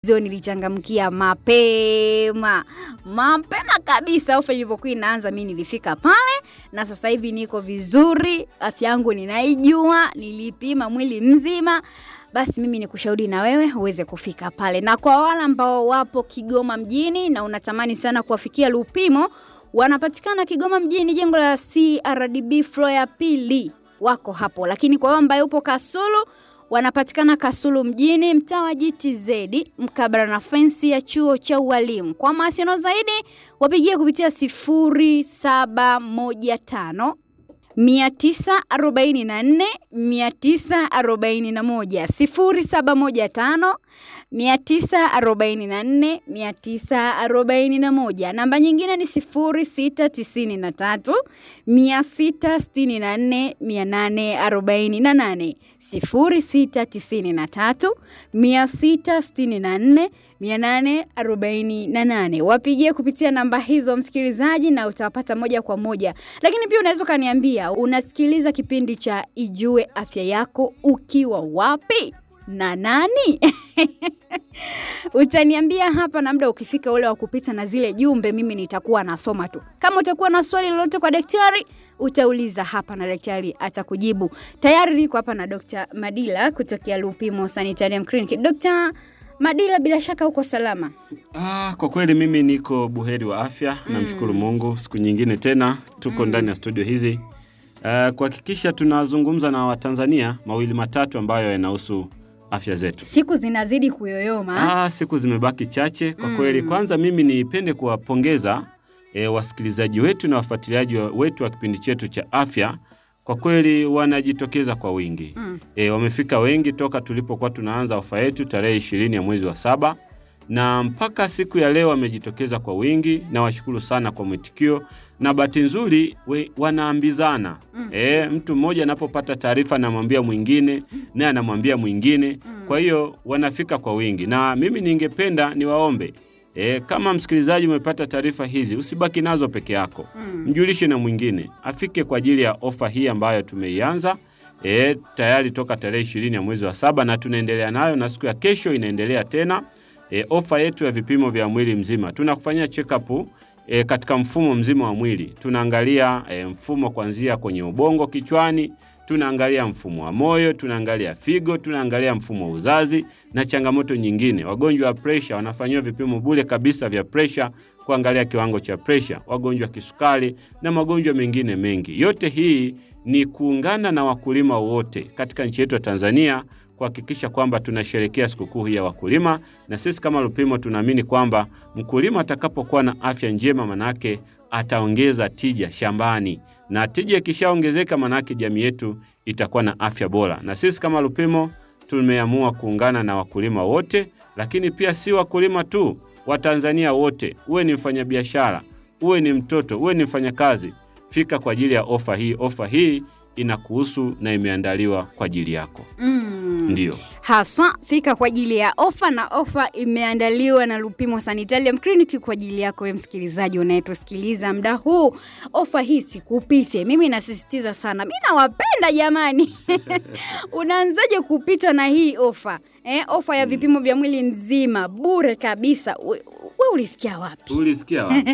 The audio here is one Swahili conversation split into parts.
Zio nilichangamkia mapema mapema kabisa. Ofa ilivyokuwa inaanza, mi nilifika pale na sasa hivi niko vizuri, afya yangu ninaijua, nilipima mwili mzima. Basi mimi nikushauri na wewe uweze kufika pale, na kwa wale ambao wapo Kigoma mjini na unatamani sana kuwafikia Lupimo, wanapatikana Kigoma mjini, jengo la CRDB floor ya pili, wako hapo. Lakini kwa wewe ambaye upo Kasulu wanapatikana Kasulu mjini, mtaa wa GTZ mkabala na fensi ya chuo cha ualimu. Kwa mawasiliano zaidi wapigie kupitia 0715 944 941 0715 944 941. Namba nyingine ni 0693 664 848 0693 664 848. Wapigie kupitia namba hizo msikilizaji, na utawapata moja kwa moja. Lakini pia unaweza ukaniambia unasikiliza kipindi cha Ijue Afya Yako ukiwa wapi na nani? Utaniambia hapa, na muda ukifika ule wa kupita na zile jumbe, mimi nitakuwa nasoma tu. Kama utakuwa na swali lolote kwa daktari, utauliza hapa na daktari atakujibu. Tayari niko hapa na Dr. Madila kutokea Lupimo Sanitarium Clinic. Dr. Madila, bila shaka uko salama? Ah, kwa kweli mimi niko buheri wa afya mm. Namshukuru Mungu, siku nyingine tena tuko mm. ndani ya studio hizi uh, kuhakikisha tunazungumza na Watanzania mawili matatu ambayo yanahusu afya zetu. Siku zinazidi kuyoyoma. Ah, siku zimebaki chache kwa mm. kweli. Kwanza mimi nipende kuwapongeza e, wasikilizaji wetu na wafuatiliaji wetu wa kipindi chetu cha afya kwa kweli wanajitokeza kwa wingi mm. E, wamefika wengi toka tulipokuwa tunaanza ofa yetu tarehe ishirini ya mwezi wa saba na mpaka siku ya leo wamejitokeza kwa wingi, na washukuru sana kwa mwitikio, na bahati nzuri wanaambizana mm. E, mtu mmoja anapopata taarifa anamwambia mwingine naye anamwambia mwingine mm. Kwa hiyo wanafika kwa wingi, na mimi ningependa niwaombe E, kama msikilizaji umepata taarifa hizi usibaki nazo peke yako mm. Mjulishe na mwingine afike kwa ajili ya ofa hii ambayo tumeianza e, tayari toka tarehe ishirini ya mwezi wa saba na tunaendelea nayo na siku ya kesho inaendelea tena e, ofa yetu ya vipimo vya mwili mzima. Tunakufanyia check up e, katika mfumo mzima wa mwili. Tunaangalia e, mfumo kuanzia kwenye ubongo kichwani tunaangalia mfumo wa moyo, tunaangalia figo, tunaangalia mfumo wa uzazi na changamoto nyingine. Wagonjwa wa presha wanafanyiwa vipimo bure kabisa vya presha, kuangalia kiwango cha presha, wagonjwa wa kisukari na magonjwa mengine mengi. Yote hii ni kuungana na wakulima wote katika nchi yetu ya Tanzania kuhakikisha kwamba tunasherekea sikukuu hii ya wakulima, na sisi kama Lupimo tunaamini kwamba mkulima atakapokuwa na afya njema, manake ataongeza tija shambani, na tija ikishaongezeka, manake jamii yetu itakuwa na afya bora. Na sisi kama Lupimo tumeamua kuungana na wakulima wote, lakini pia si wakulima tu, Watanzania wote, uwe ni mfanyabiashara, uwe ni mtoto, uwe ni mfanyakazi, fika kwa ajili ya ofa hii. Ofa hii inakuhusu na imeandaliwa kwa ajili yako. Mm. Ndiyo haswa fika kwa ajili ya ofa, na ofa imeandaliwa na Lupimo Sanitarium Clinic kwa ajili yako wewe msikilizaji unayetusikiliza muda huu. Ofa hii sikupite, mimi nasisitiza sana, mi nawapenda jamani. Unaanzaje kupitwa na hii ofa eh? Ofa ya vipimo vya mwili mzima bure kabisa. We, we ulisikia wapi? Ulisikia wapi?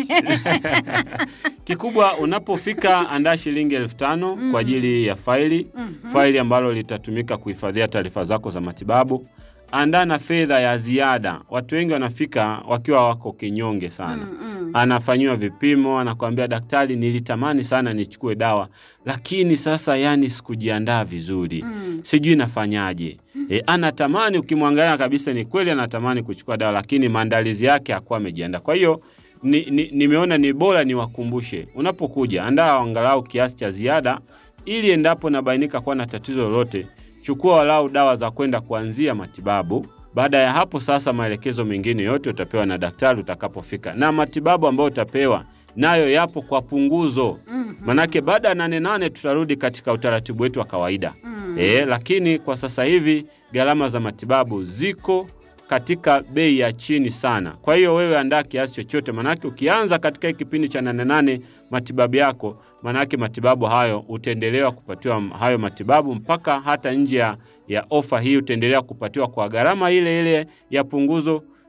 Kikubwa unapofika, andaa shilingi elfu tano mm. kwa ajili ya faili mm -hmm. faili ambalo litatumika kuhifadhia taarifa zako za matibabu. Andaa na fedha ya ziada. Watu wengi wanafika wakiwa wako kinyonge sana mm -hmm. anafanyiwa vipimo, anakwambia daktari, nilitamani sana nichukue dawa, lakini sasa yani sikujiandaa vizuri mm. sijui nafanyaje. E, anatamani ukimwangalia kabisa ni kweli anatamani kuchukua dawa, lakini maandalizi yake hakuwa amejiandaa. Kwa hiyo nimeona ni, ni, ni bora niwakumbushe, unapokuja andaa angalau kiasi cha ziada, ili endapo nabainika kuwa na tatizo lolote, chukua walau dawa za kwenda kuanzia matibabu. Baada ya hapo sasa, maelekezo mengine yote utapewa na daktari utakapofika, na matibabu ambayo utapewa nayo yapo kwa punguzo mm -hmm. Manake baada ya nane nane tutarudi katika utaratibu wetu wa kawaida mm -hmm. E, lakini kwa sasa hivi gharama za matibabu ziko katika bei ya chini sana. Kwa hiyo wewe andaa kiasi chochote, manake ukianza katika kipindi cha nane nane matibabu yako, manake matibabu hayo utaendelewa kupatiwa hayo matibabu mpaka hata nje ya, ya ofa hii utaendelea kupatiwa kwa gharama ile ile ya punguzo